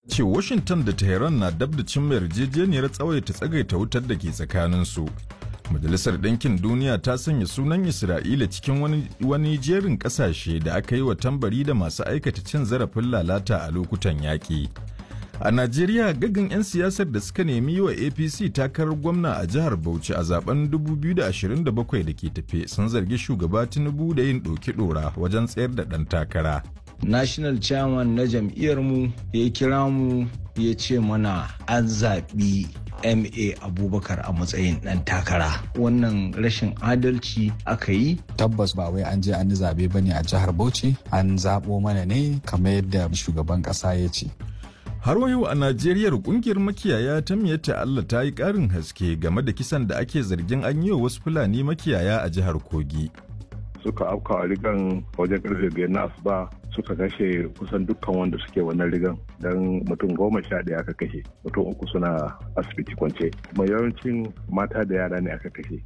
ce Washington da Tehran na dab da cimma yarjejeniyar tsawaita tsagaita wutar da ke tsakaninsu. Majalisar Ɗinkin Duniya ta sanya sunan Isra'ila cikin wani, wani jerin ƙasashe da aka yi wa tambari da masu aikata cin zarafin lalata a lokutan yaƙi. A Najeriya gaggan 'yan siyasar da suka nemi yi wa APC takarar gwamna a jihar Bauchi a zaben 2027 da ke tafe sun zargi shugaba Tinubu da yin ɗoki ɗora wajen tsayar da ɗan takara. national chairman na jam'iyyarmu ya kira mu ya ce mana an zaɓi ma abubakar a matsayin ɗan takara wannan rashin adalci aka yi tabbas ba wai an je an yi zaɓe ba ne a jihar bauchi an zaɓo mana ne kamar yadda shugaban ƙasa ya ce Har yau a Najeriya kungiyar makiyaya ta miyatta Allah ta yi ƙarin haske game da kisan da ake zargin an yi wa wasu Fulani makiyaya a jihar Kogi. suka afka a rigan wajen karfe biyar na asuba suka kashe kusan dukkan wanda suke wannan rigan don mutum goma sha ɗaya aka kashe mutum uku suna asibiti kwance kuma yawancin mata da yara ne aka kashe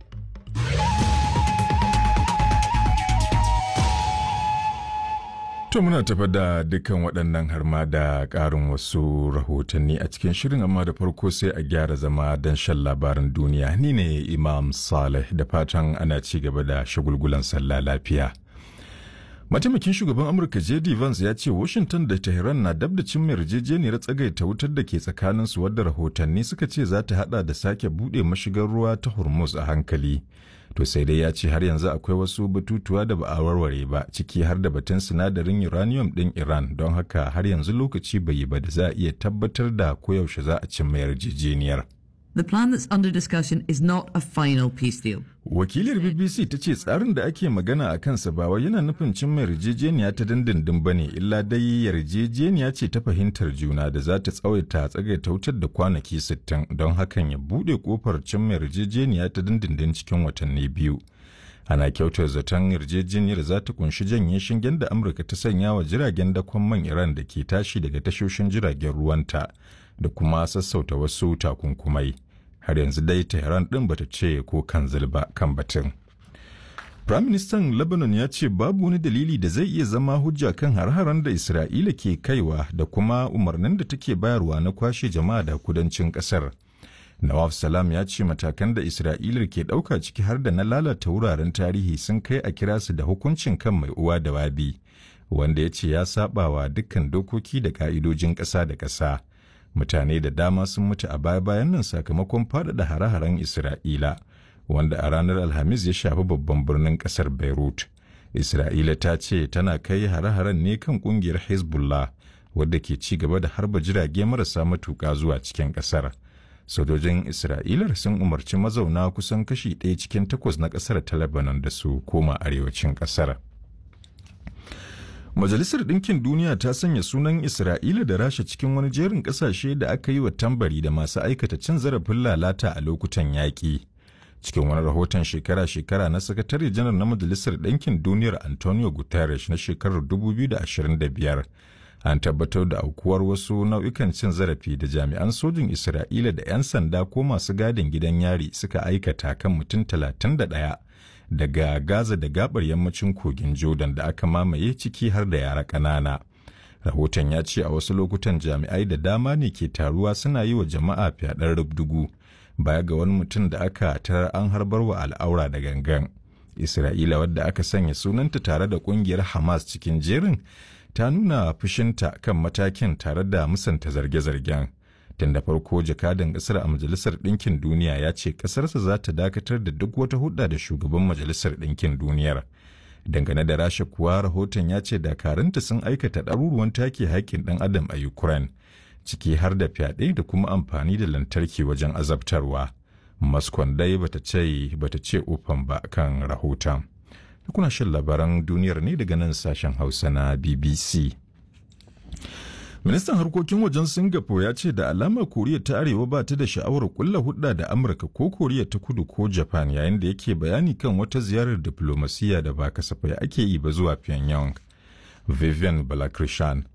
To muna tafa da dukkan waɗannan har ma da ƙarin wasu rahotanni a cikin shirin amma da farko sai a gyara zama don shan labaran duniya ni ne Imam Saleh da fatan ana ci gaba da shagulgulan sallah lafiya. Mataimakin shugaban Amurka J.D. Vance ya ce Washington da Tehran na dab da cin yarjejeniyar tsagaita wutar da ke tsakaninsu wadda rahotanni suka ce za ta hada da sake buɗe mashigar ruwa ta Hormuz a hankali. To sai dai ya ce har yanzu akwai wasu batutuwa da ba a warware ba ciki har da batun sinadarin uranium ɗin Iran don haka har yanzu lokaci bai yi ba da za a iya tabbatar da koyaushe za a cimma yarjejeniyar. The plan that's under discussion is not a final peace deal. Wakilar BBC ta ce tsarin da ake magana a kansa ba wai yana nufin cimma yarjejeniya ta dindindin ba ne illa dai yarjejeniya ce ta fahimtar juna da za ta tsawaita tsagaita wutar da kwanaki 60 don hakan ya buɗe kofar cimma yarjejeniya ta dindindin cikin watanni biyu. Ana kyautar zaton yarjejeniyar za ta kunshi janye shingen da Amurka ta sanya wa jiragen dakon man Iran da ke tashi daga tashoshin jiragen ruwanta da kuma sassauta wasu takunkumai. har yanzu dai Tehran ɗin bata ce ko kan ba kan batun. Firaministan Lebanon ya ce babu wani dalili da zai iya zama hujja kan har-haren da Isra'ila ke kaiwa da kuma umarnin da take bayarwa na kwashe jama'a da kudancin ƙasar. Nawaf Salam ya ce matakan da Isra'ila ke ɗauka ciki har da na lalata wuraren tarihi sun kai a kira su da hukuncin kan mai uwa da wabi, wanda ya ce ya saɓawa dukkan dokoki da ƙa'idojin ƙasa da ƙasa. mutane da dama sun mutu a baya-bayan nan sakamakon faɗaɗa hare-haren Isra'ila, wanda a ranar Alhamis ya shafi babban birnin ƙasar Beirut. Isra'ila ta ce tana kai hare-haren ne kan ƙungiyar Hezbollah, wadda ke ci gaba da harba jirage marasa matuƙa zuwa cikin ƙasar. Sojojin Isra'ila sun umarci mazauna kusan kashi ɗaya cikin takwas na ƙasar ta Lebanon da su koma arewacin ƙasar. Majalisar Ɗinkin Duniya ta sanya sunan Isra'ila da Rasha cikin wani jerin ƙasashe da aka yi wa tambari da masu aikata cin zarafin lalata a lokutan yaƙi. Cikin wani rahoton shekara-shekara na Sakatare Janar na Majalisar Ɗinkin Duniyar Antonio Guterres na shekarar 2025, an tabbatar da aukuwar wasu nau'ikan cin zarafi da jami'an sojin Isra'ila da 'yan sanda ko masu gadin gidan yari suka aikata kan mutum 31 daga Gaza da gabar yammacin kogin Jordan da aka mamaye ciki har da yara ƙanana. Rahoton ya ce a wasu lokutan jami'ai da dama ne ke taruwa suna yi wa jama'a fyaɗar rubdugu baya ga wani mutum da aka tarar an harbar wa al'aura da gangan. Isra'ila wadda aka sanya sunanta tare da ƙungiyar Hamas cikin jerin ta nuna fushinta kan matakin tare da musanta zarge-zargen. tun da farko jakadan kasar a majalisar ɗinkin duniya ya ce ƙasarsa za ta dakatar da duk wata hudda da shugaban majalisar ɗinkin duniyar dangane da rasha kuwa rahoton ya ce dakarunta sun aikata ɗaruruwan take haƙƙin ɗan adam a ukraine ciki har da fyaɗe da kuma amfani da lantarki wajen azabtarwa maskon dai bata ce bata ce ufan ba kan rahoton kuna shan labaran duniyar ne daga nan sashen hausa na bbc Ministan harkokin wajen Singapore ya ce da alamar Koriya ta Arewa ba ta da sha'awar kulla hudda da Amurka ko Koriya ta Kudu ko Japan yayin da yake bayani kan wata ziyarar diplomasiya da ba kasafai ake yi ba zuwa Pyongyang. Vivian Balakrishan